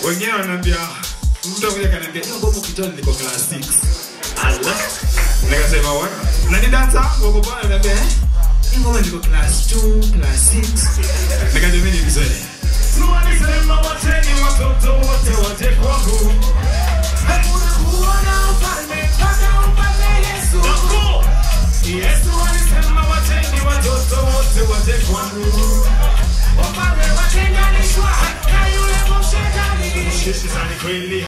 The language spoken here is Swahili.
wengine wananiambia mtu mmoja kaniambia hiyo ngoma ukitoa niko class 6 ala nikasema wa na ni dansa ngoma bwana ananiambia eh hii ngoma niko class 2 class 6 nikasema mimi ni mzee Walisema wateni watoto wote waje kwangu. Hakuna kuona ufalme mpaka upate Yesu. Yesu alisema wateni watoto wote waje kwangu. Ufalme watenganishwa na yule mshetani. Shetani kweli